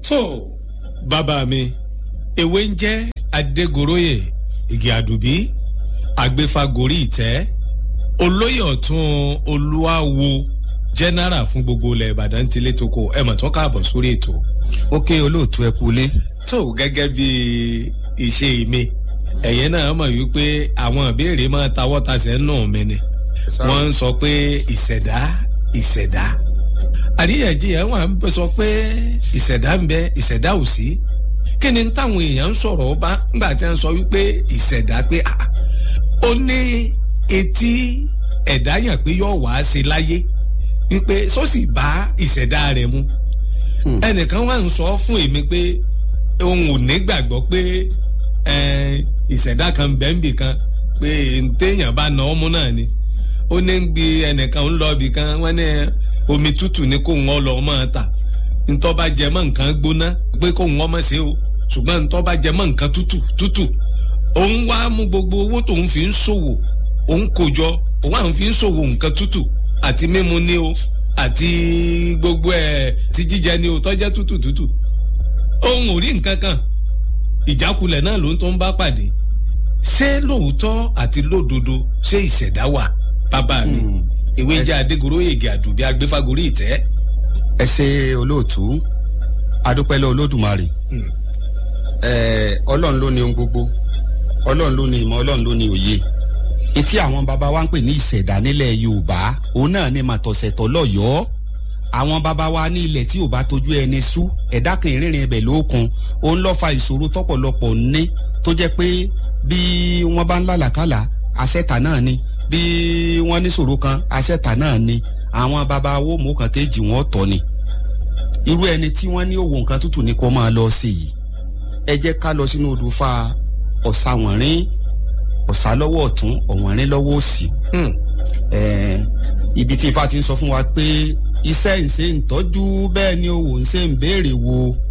tó bàbá mi ewé ń jẹ́ adégoróyè igi àdùbí agbéfagórí ìtẹ́ olóyè ọ̀tún olúwawo jẹ́nẹ́rà fún gbogbo ilẹ̀ ìbàdàn tilé toko ẹ̀ mọ̀ tó káàbọ̀ sórí ètò. ó ké olóòtú ẹ kú lé. tó gẹ́gẹ́ bí ìṣe mi ẹ̀yẹ́ náà mọ̀ wípé àwọn ìbéèrè máa tawọ́ tasẹ̀ nù mí ni wọ́n ń sọ pé ìṣẹ̀dá ìṣẹ̀dá àríyànjiyàn wà ń sọ pé ìṣẹ̀dá ń bẹ ìṣẹ̀dá ò sí kí ni táwọn èèyàn ń sọ̀rọ̀ ọba ńgbà tí wọ́n sọ wípé ìṣẹ̀dá pé ó ní etí ẹ̀dá yàn pé yóò wá sí láyé wípé sọ́sì bá ìṣẹ̀dá rẹ̀ mu ẹnìkan wà ń sọ fún èmi pé òun ò ní gbàgbọ́ pé ìṣẹ̀dá kan bẹ́ńbì kan pé téèyàn bá na ọmú náà ni ó ní bí ẹnìkan ń lọ ibì kan wọ́n ní omi tútù ni kó ń lọ máa ta ntọ́ bá jẹ mọ́ nǹkan gbóná pé kó ń ọmọ ṣe o ṣùgbọ́n ntọ́ bá jẹ mọ́ nǹkan tútù tútù òun wá mú gbogbo owó tóun fi ń ṣòwò òun kò jọ òun àwọn fi ń ṣòwò nǹkan tútù àti mímu ni o àti gbogbo ẹ̀ ti jíjẹ ni o tọ́jẹ́ tútù tútù òun ò rí nǹkan kan ìjákulẹ̀ náà ló ń tó ń bá pàdé ṣé lóòótọ́ àti lódodo ṣé ìṣẹ̀dá wà bàbá mi ìwé jẹ́ adégoróyègì àdùbí agbéfagórí ìtẹ́. ẹ ṣe olóòtú adúpẹ́lẹ́ olódùmarè ọlọ́run ló ní ohun gbogbo ọlọ́run ló ní ìmọ̀ ọlọ́run ló ní òye etí àwọn baba wa ń pè ní ìṣẹ̀dá nílẹ̀ yorùbá òun náà ni màtọ̀sẹ̀tọ̀ lọ́yọ̀ọ́ àwọn baba wa ní ilẹ̀ tí ò bá tójú ẹni sú ẹ̀dá kan ìrìnrìn ibẹ̀ lókun òun lọ́ fa ìṣòro tọ́pọ̀lọpọ̀ ní tó jẹ́ pé bí wọ́n bá ń lálàkàlà àṣẹ̀tà náà ni bí wọ́n ní ṣòro kan àṣẹ̀tà náà ni àwọn baba wo mú kan kéjì wọn tọ́ ni irú ẹni tí wọ́n ní òwò nǹkan tútù ni kó máa lọ sí yìí ẹ jẹ́ ká lọ sínú odò fa ọ̀sàwọ̀nrín ọ̀sà lọ́wọ́ ọ̀tún ọ̀wọ̀nrín lọ́wọ́ òsì ibi tí ifá ti ń sọ fún wa pé iṣẹ́ ìṣe ń tọ́jú bẹ́ẹ̀ ni òwò ń ṣe ń béèrè wo